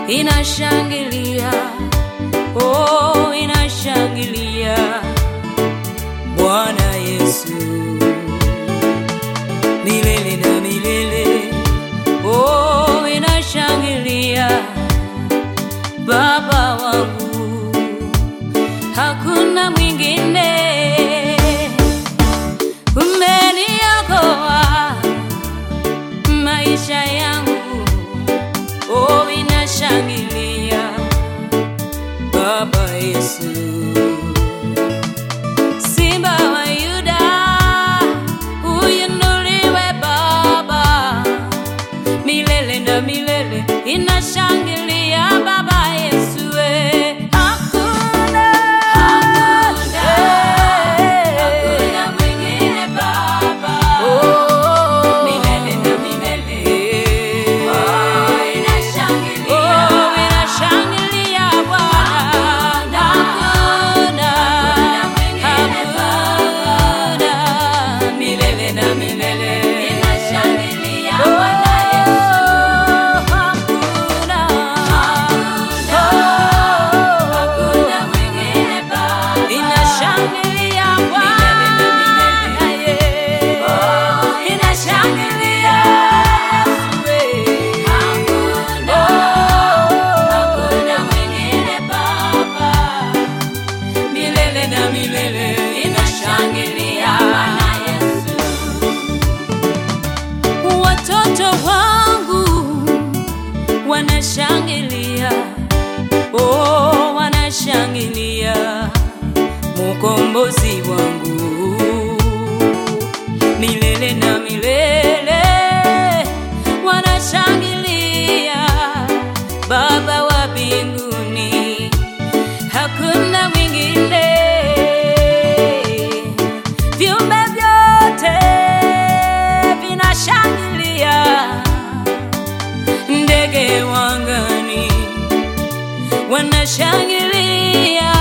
inashangilia, oh, inashangilia Bwana Yesu milele na milele, oh, inashangilia Baba wangu, hakuna mwingine. Umeniokoa maisha yangu, oh, inashangilia Baba Yesu. Simba wa Yuda, uinuliwe Baba, milele na milele inashangilia Baba Yesu. we. Hakuna, hakuna mwingine Baba, oh, milele na milele, oh, inashangilia, oh, inashangilia Bwana. Hakuna, hakuna, milele na milele inashangilia Bwana Yesu. Hakuna, hakuna mwingine Baba, inashangilia Bwana inashangilia Yesu. Hakuna, hakuna mwingine Baba milele na milele inashangilia Bwana Yesu. Watoto wangu wanashangilia, oh, wanashangilia Mkombozi wangu milele na milele wanashangilia Baba wa mbinguni hakuna mwingine. Viumbe vyote vinashangilia, ndege wangani wanashangilia,